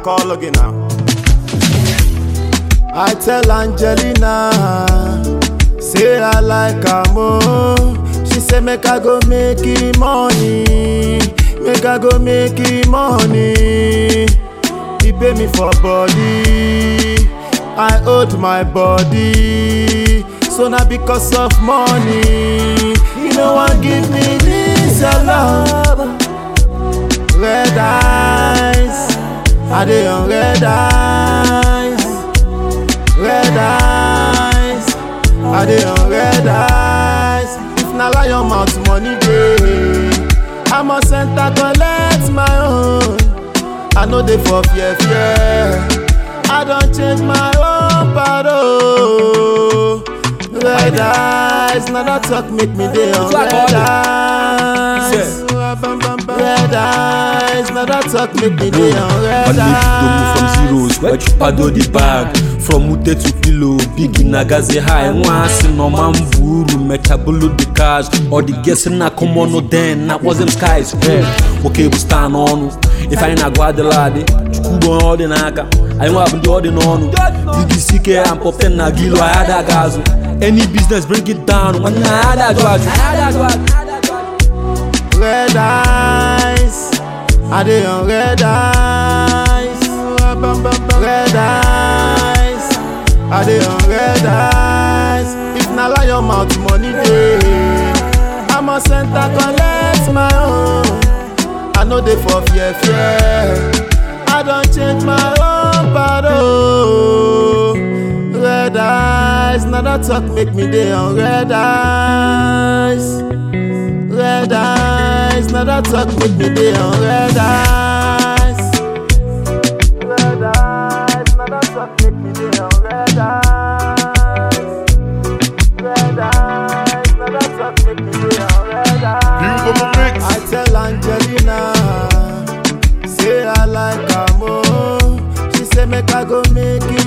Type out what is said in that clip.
call again now. I tell Angelina, say I like her more. She say make I go make it money, make I go make it money. He pay me for body, I owed my body. So now because of money, you know one give me this your love. Red eyes, I dey on red eyes. red eyes i dey on red eyes if na lion mouth money dey i must enter collect my own i no dey for fear fear i don change my own paro red eyes na that talk make me dey on Flag red on it. eyes red eyes na that talk make me dey on red Manage to move from eyes. zeros, where you paddle the bag. From mute to pillow, big in agaze high. Once in no man buru, metabulu the cash. Or the guessing na come on, no then, that was them skies. Yeah. Okay, we stand on. If I ain't a guadelade, chukubo all the naka. I know I'm the ordin on. DDCK, I'm popping na gilo, I had a gazu. Any business, bring it down. When I had a judge. red eyes. I dey on red eyes. Red eyes. I dey on red eyes. If na lion mouth money dey, I must enter collect my own. I no dey for fear fear. I don change my own paro. Red eyes, na that talk make me dey on red eyes. Red eyes, now that talk make me dey on red eyes. Red eyes, now that talk make me dey on red eyes. Red eyes, now that talk make me dey on red eyes. I tell Angelina, say I like her more. She say make I go make it